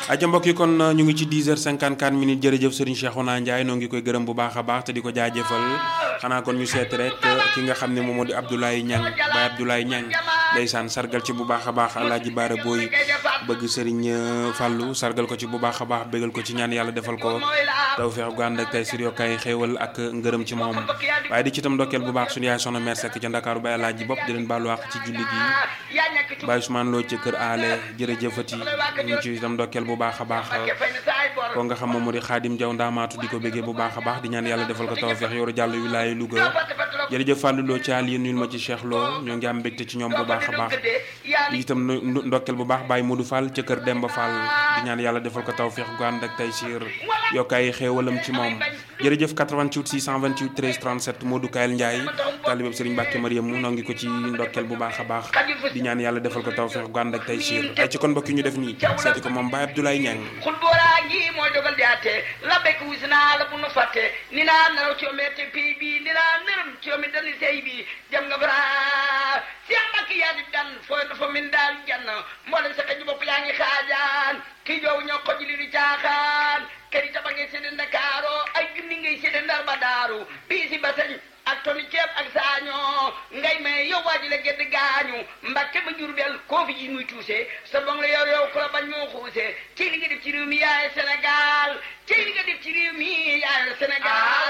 aja mbokk yi kon ñu ngi ci 10 heures 54 minutes jërëjëf Serigne Cheikhouna Ndiaye noo ngi koy gërëm bu baax a baax te di ko jaajëfal xanaa kon ñu seet rek ki nga xam ne moom moo di Abdoulaye Niang Baye Abdoulaye Niang ndeysaan sargal ci bu baax a baax Alaaji Baara Booy bëgg Serigne Fallou sargal ko ci bu baax a baax bégal ko ci ñaan yàlla defal ko tawfeex gu ànd ak tey sur yokkaay xéewal ak ngërëm ci moom waaye di ci itam ndokkeel bu baax suñu yaay soxna mère Seck ca Ndakaaru Baye Alaaji bopp di leen baalu àq ci julli gi Baye Ousmane Lo ci kër aale jërëjëfati ñu ci itam ndokkeel bu baax a baax ko nga xam moom moo di xaadim jaw ndaamaatu di ko béggee bu baax a baax di ñaan yàlla defal ko tawfeex yoru jàll wilaaye Louga jërëjëf Fallou Lo ci àll yéen nuyul ma ci Cheikh Lo ñoo ngi am mbégte ci ñoom bu baax a baax itam ndokkeel bu baax Baye Modou Fall ca kër Demba Fall di ñaan yàlla defal ko tawfeex gu ànd ak tay siir yokkaay xéewalam ci moom jërëjëf 88 628 13 37 Modou Kayel Ndiaye taalibeb Serigne Mbacke Mariam mu noo ngi ko ci ndokkeel bu baax a baax di ñaan yàlla defal ko tawfeex gu ànd ak tay siir ay ci kon mbokk yi ñu def nii seeti ko moom Baye Abdoulaye Niang ngi mooy dogal di àtte la bekk wis naa la bu nu fàtte ni naa naraw ci omete pay bi ni naa nërëm ci omi dani sey bi dem nga bara Cheikh Mbacke yaa di dan fooy dafa min daal jann mboolem sa xëj bopp yaa ngi xaajaan kii joow ñoo xoj li di caaxaan kër yi taba ngay sédde Ndakaaro ay junni ngay sédde Ndar ba daaru bii si basañ ak toni ceeb ak saañoo ngay may yow waa ji la gedd gaañu Mbacke ba Jurbel koo fi ji muy tuuse sa bong la yow yow ku la bañ moo xuuse ci li nga def ci réew mi yaay Sénégal ci li nga def ci réew mi yaay Sénégal